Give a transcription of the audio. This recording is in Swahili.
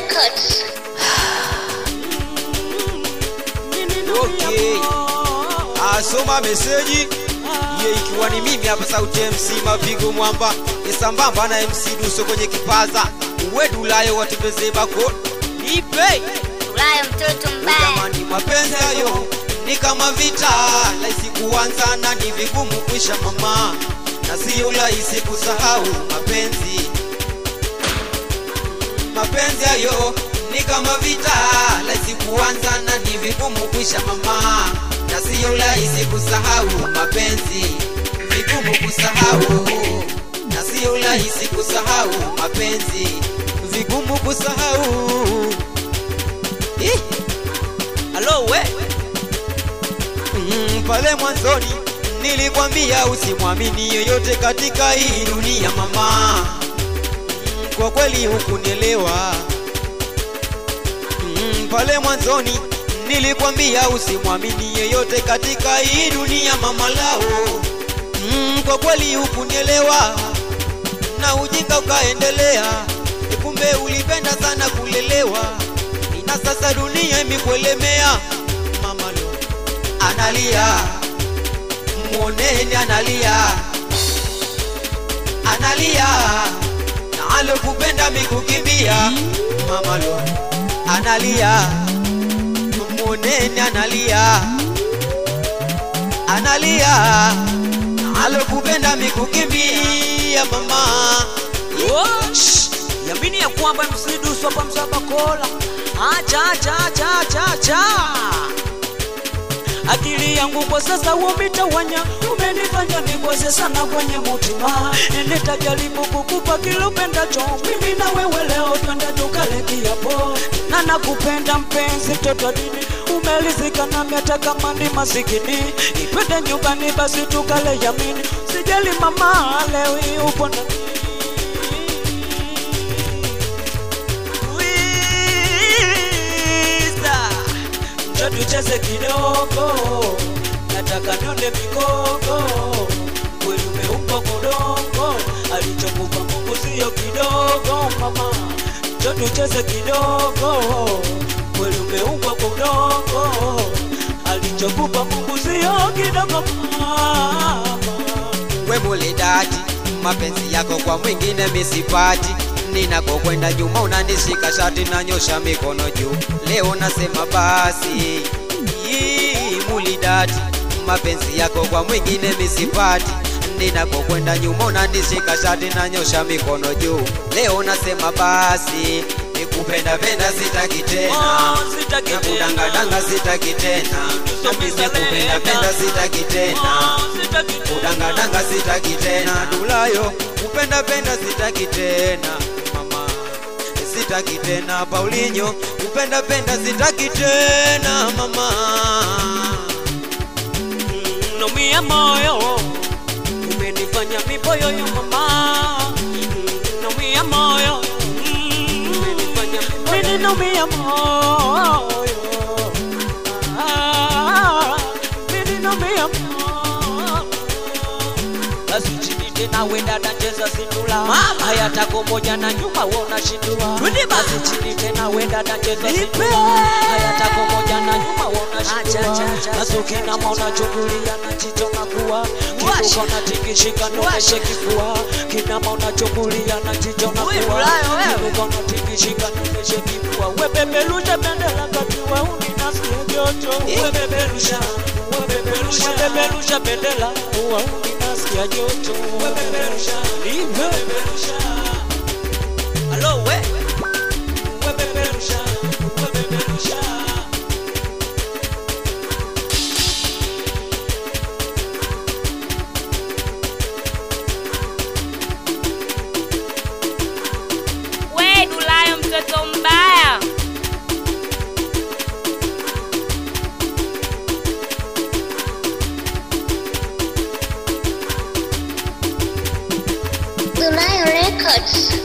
Records. Okay. Asoma meseji ye ikiwa ni mimi hapa sauti ya MC Mapigo Mwamba isambamba na MC Duso kwenye kipaza uwedulayo watembeze bako nipe Ulaya mtoto mbaya. jamani, mapenzi hayo ni kama vita, rahisi kuanza na ni vigumu kwisha mama, na sio rahisi kusahau mapenzi. Mapenzi hayo ni kama vita, rahisi kuanza na ni vigumu kwisha mama, na sio rahisi kusahau mapenzi, vigumu kusahau, na sio rahisi kusahau mapenzi, vigumu kusahau. Ih! Alo we mm, pale mwanzoni nilikwambia usimwamini yoyote katika hii dunia mama mm, kwa kweli hukunielewa mm, pale mwanzoni nilikwambia usimwamini yoyote katika hii dunia mama lao mm, kwa kweli hukunielewa na ujinga ukaendelea kumbe ulipenda sana kulelewa na sasa dunia imekuelemea mama lo analia mwoneni analia analia na alokupenda mikukimbia mama lo analia mwoneni analia analia na alokupenda mikukimbia mama Wosh! yamini ya kwamba msidusu hapa msabakola acha acha acha acha acha akili yangu kwa sasa umitawanya umenifanya nikose sana kwenye mutima nitajaribu kukupa kilupendacho mimi na wewe leo twende tukale kiapo na nakupenda mpenzi toto dini umelizika na meta kama ni masikini ipende nyumbani basi tukale yamini sijali mama leo hii upo na Luisa, njoo tucheze kidogo, nataka nione mikogo, kweli umeupa kodongo, alichokupa Mungu sio kidogo mama, njoo tucheze kidogo, kweli umeupa kodongo, alichokupa Mungu sio kidogo mama. we mulidati mapenzi yako kwa mwingine misipati ninakokwenda nyuma unanishika shati na nyosha mikono juu leo nasema basi Ii, mulidati mapenzi yako kwa mwingine misipati ninakokwenda nyuma unanishika shati na nyosha mikono juu leo nasema basi nikupenda penda sitaki tena Oh, sitaki na tena. kudangadanga sitaki tena na mimi kupenda penda sitaki tena kudangadanga sitaki tena dulayo kupenda penda sitaki tena mama sitaki tena paulinyo kupenda penda sitaki tena mama nomia moyo umenifanya miboyoyo mama nomia moyo umenifanya mimi nomia moyo Ah, mimi nomia moyo basi chini tena wenda nacheza sindula haya tako moja na nyuma wona shindua basi chini tena wenda nacheza sindula haya tako moja na nyuma wona shindua basi ukinama unachungulia na jicho na kuwa kibuka na tikishika ndoneshe kifua kinama unachungulia na jicho na kuwa kibuka na tikishika ndoneshe kifua webebelusha bendera kati wa uni nasikia joto webebelusha webebelusha webebelusha bendera wa uni nasikia joto webebelusha webebelusha alo we webebelusha webebelusha We Dulayo mtoto mbaya. Dulayo Records.